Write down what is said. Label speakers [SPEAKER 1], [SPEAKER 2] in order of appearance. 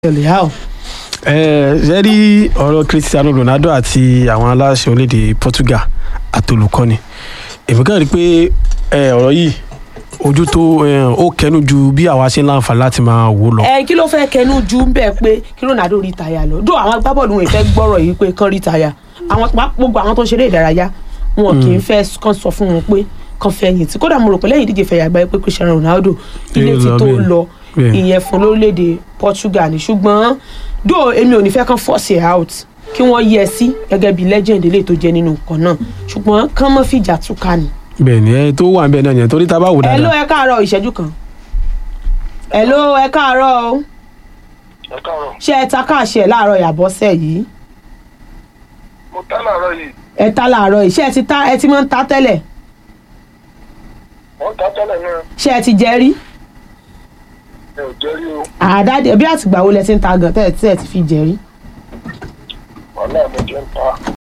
[SPEAKER 1] Leao
[SPEAKER 2] ẹ ṣe rí ọ̀rọ̀ Cristiano Ronaldo àti àwọn aláṣẹ orílẹ̀-èdè Portugal àtolùkọ́ni èmi kàn rí i pé ẹ, ọ̀rọ̀ yìí ojú tó ẹ, ó kẹnu ju bí àwa ṣe ń láǹfààní láti máa wò ó lọ.
[SPEAKER 1] ẹ kí ló fẹ́ kẹnu ju ń bẹ̀ pé kí Ronaldo rí táyà lọ dó àwọn agbábọ́ọ̀lù wọn ìfẹ́ gbọ́rọ̀ yìí pé kán rí táyà àwọn pa- gbogbo àwọn tó ń ṣeré ìdárayá wọn kì í fẹ́ kán sọ fún wọn pé kán fẹ̀yìn tí kódà mo rò pé lẹ́yìn ìdíje fẹ̀yà àgbáyé pé Cristiano Ronaldo ilé
[SPEAKER 2] Yóò
[SPEAKER 1] ti
[SPEAKER 2] lọ
[SPEAKER 1] tó
[SPEAKER 2] bẹ́ẹ̀.
[SPEAKER 1] lọ
[SPEAKER 2] Bẹ́ẹ̀.
[SPEAKER 1] ìyẹn fún lórílẹ̀‐èdè Portugal ni ṣùgbọ́n dó èmi ò ní fẹ́ kán force it out kí wọ́n yẹ sí gẹ́gẹ́ bí legend eléyìí tó jẹ́ nínú nǹkan náà ṣùgbọ́n kán mọ́ fìjà túká ni.
[SPEAKER 2] bẹ́ẹ̀ ni ẹ tó wà níbẹ̀ náà yẹn torí tá a bá wò
[SPEAKER 1] ẹ ló
[SPEAKER 2] dáadáa
[SPEAKER 1] ẹ káàárọ̀ ìṣẹ́jú kan ẹ ló ẹ káàárọ̀ o
[SPEAKER 3] ẹ káàárọ̀
[SPEAKER 1] ṣé ẹ ta káàṣẹ láàárọ̀ ìyàbọ̀sẹ̀ yìí
[SPEAKER 3] mo tá láàárọ̀ yìí
[SPEAKER 1] ẹ ta láàárọ̀ yìí ṣé ẹ ti ta ẹ ti máa ń ta tẹ́lẹ̀
[SPEAKER 3] wọ́n tá tẹ́lẹ̀ náà
[SPEAKER 1] ṣé ẹ ti jẹ rí
[SPEAKER 3] ẹ ò jẹ́ rí o
[SPEAKER 1] àdáde bí àtìgbà wo lẹ ti ń ta gan tẹ́lẹ̀ tí ẹ ti fi jẹ rí
[SPEAKER 3] wàhálà mi jẹ́ ń ta